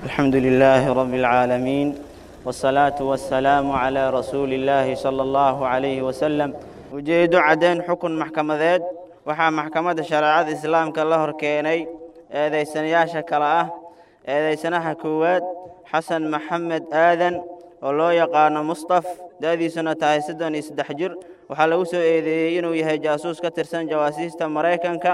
الحمد لله رب العالمين والصلاة والسلام على رسول الله صلى الله عليه وسلم ujeedo caddayn xukun maxkamadeed waxaa maxkamadda shareecada islaamka la hor keenay eedaysanayaasha kale ah eedaysanaha koowaad xasan maxamed aadan oo loo yaqaano mustaf da'diisuna tahay soddon iyo saddex jir waxaa lagu soo eedeeyey inuu yahay jaasuus ka tirsan jawaasiista maraykanka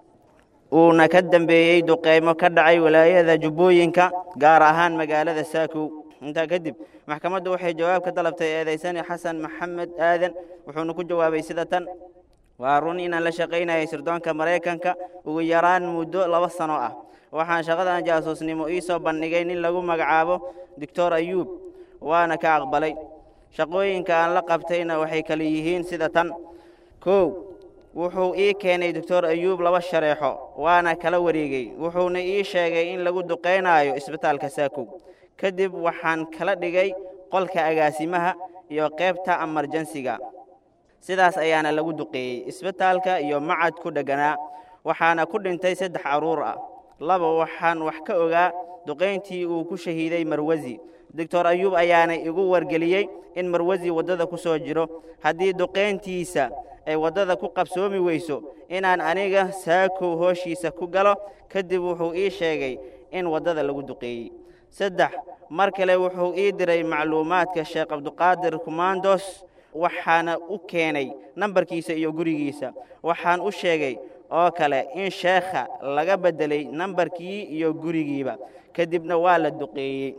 uuna ka dambeeyey duqeymo ka dhacay walaayada jubbooyinka gaar ahaan magaalada saakow intaa kadib maxkamaddu waxay jawaab ka dalabtay eedaysani xasan maxamed aadan wuxuuna ku jawaabay sida tan waa run inaan la shaqaynayay sirdoonka maraykanka ugu yaraan muddo laba sano ah waxaan shaqadan jaasuusnimo ii soo bandhigay nin lagu magacaabo doctor ayuub waana ka aqbalay shaqooyinka aan la qabtayna waxay kale yihiin sida tan kow wuxuu ii keenay doctor ayuub laba shareexo waana kala wareegey wuxuuna ii sheegay in lagu duqaynaayo isbitaalka saakow kadib waxaan kala dhigay qolka agaasimaha iyo qaybta amarjansiga sidaas ayaana lagu duqeeyey isbitaalka iyo macad ku dhegganaa waxaana ku dhintay saddex carruur ah laba waxaan wax ka ogaa duqayntii uu ku shahiiday marwasi doctor ayuub ayaana igu wargeliyey in marwasi waddada ku soo jiro haddii duqayntiisa ay waddada ku qabsoomi weyso inaan aniga saakow hooshiisa ku galo kadib wuxuu ii sheegay in waddada lagu duqeeyey saddex mar kale wuxuu ii diray macluumaadka sheekh cabduqaadir kumandos waxaana u keenay nambarkiisa iyo gurigiisa waxaan u sheegay oo kale in sheekha laga beddelay nambarkii iyo gurigiiba kadibna waa la duqeeyey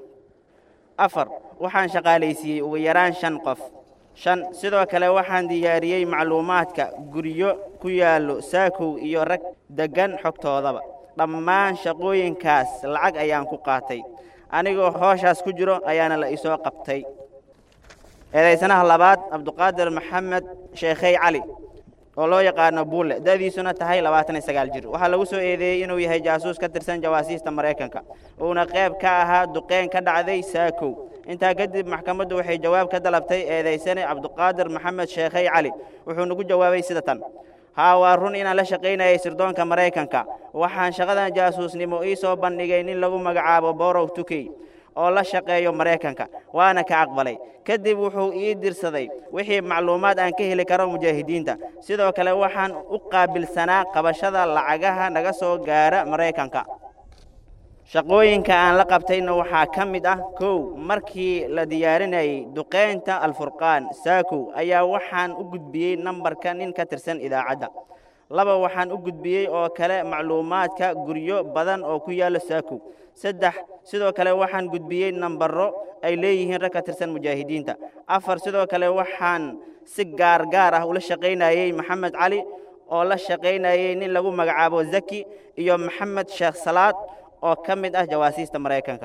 afar waxaan shaqaalaysiiyey ugu yaraan shan qof shan sidoo kale waxaan diyaariyey macluumaadka guryo ku yaallo saakow iyo rag deggan xogtoodaba dhammaan shaqooyinkaas lacag ayaan ku qaatay anigoo hooshaas ku jiro ayaana la isoo qabtay eedaysanaha labaad cabduqaadir maxamed sheekhey cali oo loo yaqaano buule da'diisuna tahay labaatan iyo sagaal jir waxaa lagu soo eedeeyey inuu yahay jaasuus ka tirsan jawaasiista maraykanka uuna qayb ka ahaa duqeyn ka dhacday saakow intaa kadib maxkamaddu waxay jawaab ka dalabtay eedaysane cabduqaadir maxamed sheekhey cali wuxuuna ku jawaabay sida tan haa waa run inaan la shaqaynayay sirdoonka maraykanka waxaan shaqadan jaasuusnimo ii soo bandhigay nin lagu magacaabo borow tukey oo la shaqeeyo maraykanka waana ka aqbalay kadib wuxuu ii dirsaday wixii macluumaad aan ka heli karo mujaahidiinta sidoo kale waxaan u qaabilsanaa qabashada lacagaha naga soo gaara maraykanka shaqooyinka aan la qabtayna waxaa ka mid ah kow markii la diyaarinayay duqaynta alfurqaan saakow ayaa waxaan u gudbiyey nambarka nin ka tirsan idaacadda laba waxaan u gudbiyey oo kale macluumaadka guryo badan oo ku yaallo saakow saddex sidoo kale waxaan gudbiyey nambaro ay leeyihiin rag ka tirsan mujaahidiinta afar sidoo kale waxaan si gaar gaar ah ula shaqaynayey maxamed cali oo la shaqaynayey nin lagu magacaabo zaki iyo maxamed sheekh salaad oo ka mid ah jawaasiista maraykanka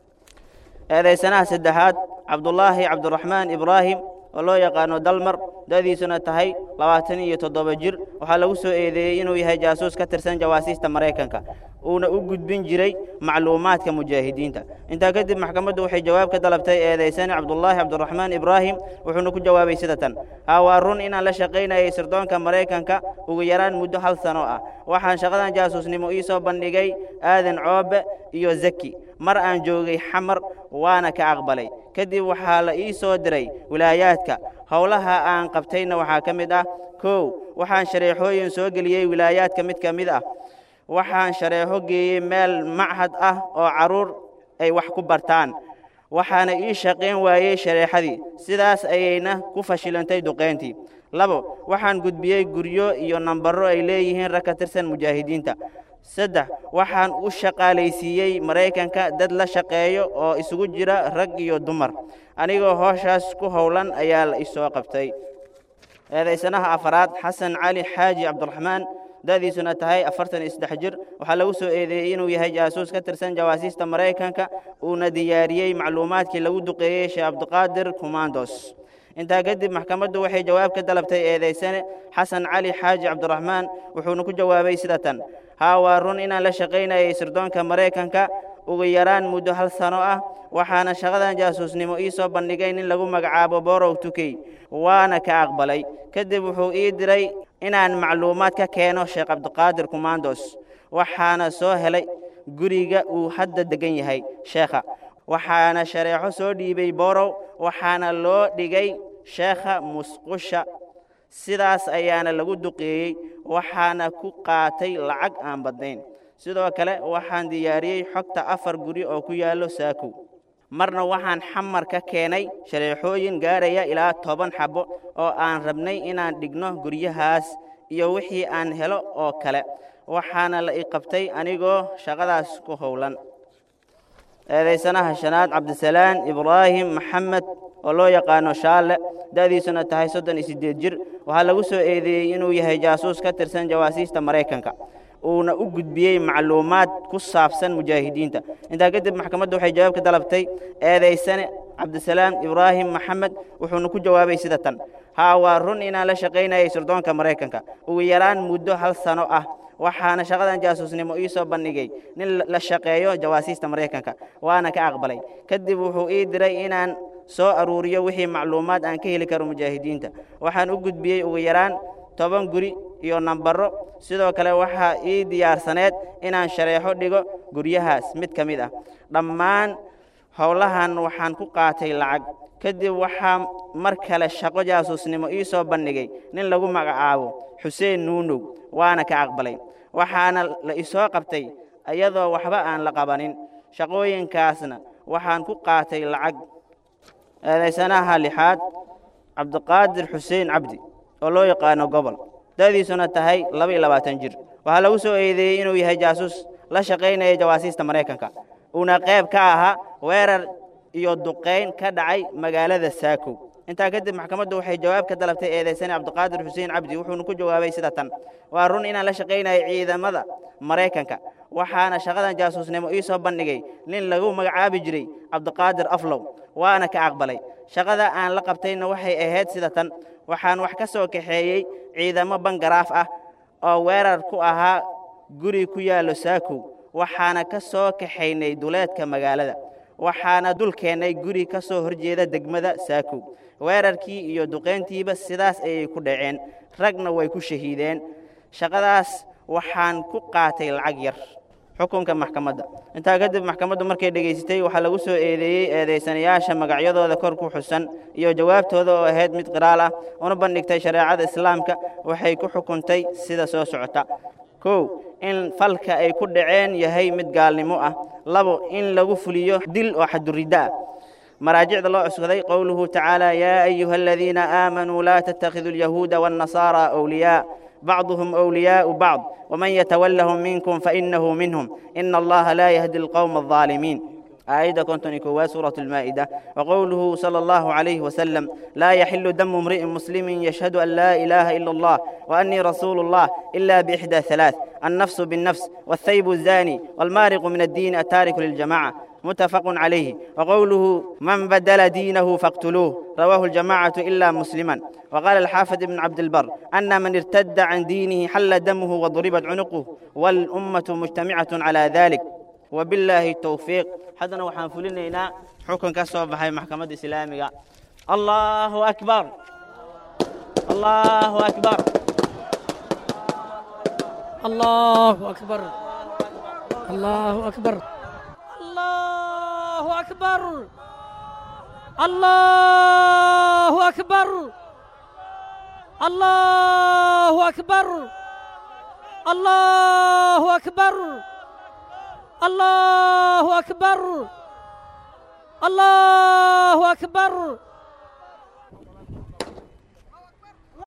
eedaysanaha saddexaad cabdulaahi cabdiraxmaan ibraahim oo loo yaqaano dalmar da'diisuna tahay labaatan iyo toddoba jir waxaa lagu soo eedeeyey inuu yahay jaasuus ka tirsan jawaasiista maraykanka uuna u gudbin jiray macluumaadka mujaahidiinta intaa kadib maxkamaddu waxay jawaab ka dalabtay eedaysane cabdulaahi cabdiraxmaan ibraahim wuxuuna ku jawaabay sida tan haa waa run inaan la shaqaynayay sirdoonka maraykanka ugu yaraan muddo hal sano ah waxaan shaqadan jaasuusnimo ii soo bandhigay aadan coobe iyo zaki mar aan joogay xamar waana ka aqbalay kadib waxaa la ii soo diray wilaayaadka howlaha aan qabtayna waxaa ka mid ah kow waxaan shareexooyin soo geliyey wilaayaadka mid ka mid ah waxaan shareexo geeyey meel machad ah oo carruur ay wax ku bartaan waxaana ii shaqayn waayey shareexadii sidaas ayayna ku fashilantay duqayntii labo waxaan gudbiyey guryo iyo nambaro ay leeyihiin rag ka tirsan mujaahidiinta saddex waxaan u shaqaalaysiiyey maraykanka dad la shaqeeyo oo isugu jira rag iyo dumar anigoo hooshaas ku howlan ayaa la isoo qabtay eedaysanaha afaraad xasan cali xaaji cabdiraxmaan da'diisuna tahay afartan iyo saddex jir waxaa lagu soo eedeeyey inuu yahay jaasuus ka tirsan jawaasiista maraykanka uuna diyaariyey macluumaadkii lagu duqeeyey sheekh cabdiqaadir kumandos intaa kadib maxkamaddu waxay jawaab ka dalabtay eedaysane xasan cali xaaji cabdiraxmaan wuxuuna ku jawaabay sida tan haa waa run inaan la shaqaynayay sirdoonka maraykanka ugu yaraan muddo hal sano ah waxaana shaqadan jaasuusnimo ii soo bandhigay nin lagu magacaabo borow tukey waana ka aqbalay kadib wuxuu ii diray inaan macluumaad ka keeno sheekh cabdiqaadir kumandos waxaana soo helay guriga uu hadda degan yahay sheekha waxaana shareexo soo dhiibay borow waxaana loo dhigay sheekha musqusha sidaas ayaana lagu duqeeyey waxaana ku qaatay lacag aan badnayn sidoo kale waxaan diyaariyey xogta afar guri oo ku yaallo saakow marna waxaan xamar ka keenay shareexooyin gaaraya ilaa toban xabbo oo aan rabnay inaan dhigno guryahaas iyo wixii aan helo oo kale waxaana la i qabtay anigoo shaqadaas ku howlan eedaysanaha shanaad cabdisalaan ibraahim maxamed oo loo yaqaano shaalle da'diisuna tahay soddon iyo siddeed jir waxaa lagu soo eedeeyey inuu yahay jaasuus ka tirsan jawaasiista maraykanka uuna u gudbiyey macluumaad ku saabsan mujaahidiinta intaa kadib maxkamaddu waxay jawaab ka dalabtay eedaysane cabdisalaam ibraahim maxamed wuxuuna ku jawaabay sida tan haa waa run inaan la shaqaynayay sirdoonka maraykanka ugu yaraan muddo hal sano ah waxaana shaqadan jaasuusnimo ii soo bandhigay nin la shaqeeyo jawaasiista maraykanka waana ka aqbalay kadib wuxuu ii diray inaan soo aruuriyo wixii macluumaad aan ka heli karo mujaahidiinta waxaan u gudbiyey ugu yaraan toban guri iyo nambaro sidoo kale waxaa ii diyaarsaneed inaan shareexo dhigo guryahaas mid ka mid ah dhammaan howlahan waxaan ku qaatay lacag kadib waxaa mar kale shaqo jaasuusnimo ii soo bandhigay nin lagu magacaabo xuseen nuunow waana ka aqbalay waxaana la isoo qabtay iyadoo waxba aan la qabanin shaqooyinkaasna waxaan ku qaatay lacag eedaysanaha lixaad cabdiqaadir xuseen cabdi oo loo yaqaano gobol da'diisuna tahay laba iyo labaatan jir waxaa lagu soo eedeeyey inuu yahay jaasuus la shaqaynaya jawaasiista maraykanka uuna qayb ka ahaa weerar iyo duqayn ka dhacay magaalada saakow intaa kadib maxkamaddu waxay jawaab ka dalabtay eedaysane cabdiqaadir xuseen cabdi wuxuuna ku jawaabay sida tan waa run inaan la shaqaynayo ciidamada maraykanka waxaana shaqadan jaasuusnimo ii soo bandhigay nin lagu magacaabi jiray cabdiqaadir aflow waana ka aqbalay shaqada aan la qabtayna waxay ahayd sida tan waxaan wax ka soo kaxeeyey ciidamo bangaraaf ah oo weerar ku ahaa guri ku yaallo saakow waxaana ka soo kaxaynay duleedka magaalada waxaana dul keennay guri ka soo horjeeda degmada saakow weerarkii iyo duqayntiiba sidaas ayay ku dhaceen ragna way ku shahiideen shaqadaas waxaan ku qaatay lacag yar xukunka maxkamadda intaa kadib maxkamaddu markay dhegaysatay waxaa lagu soo eedeeyey eedaysanayaasha magacyadooda kor ku xusan iyo jawaabtooda oo ahayd mid qiraal ah una bandhigtay shareecada islaamka waxay ku xukuntay sida soo socota kow in falka ay ku dhaceen yahay mid gaalnimo ah labo in lagu fuliyo dil oo xaduridda ah مراجع الله أسكذي قوله تعالى يا أيها الذين آمنوا لا تتخذوا اليهود والنصارى أولياء بعضهم أولياء بعض ومن يتولهم منكم فإنه منهم إن الله لا يهدي القوم الظالمين آية كنت نكوا سورة المائدة وقوله صلى الله عليه وسلم لا يحل دم امرئ مسلم يشهد أن لا إله إلا الله وأني رسول الله إلا بإحدى ثلاث النفس بالنفس والثيب الزاني والمارق من الدين التارك للجماعة متفق عليه وقوله من بدل دينه فاقتلوه رواه الجماعة إلا مسلما وقال الحافظ بن عبد البر أن من ارتد عن دينه حل دمه وضربت عنقه والأمة مجتمعة على ذلك وبالله التوفيق حدنا وحان فلنينا حكم كسو بحي محكمة إسلامية الله أكبر الله أكبر الله أكبر الله أكبر الله أكبر الله أكبر الله أكبر الله أكبر الله أكبر الله أكبر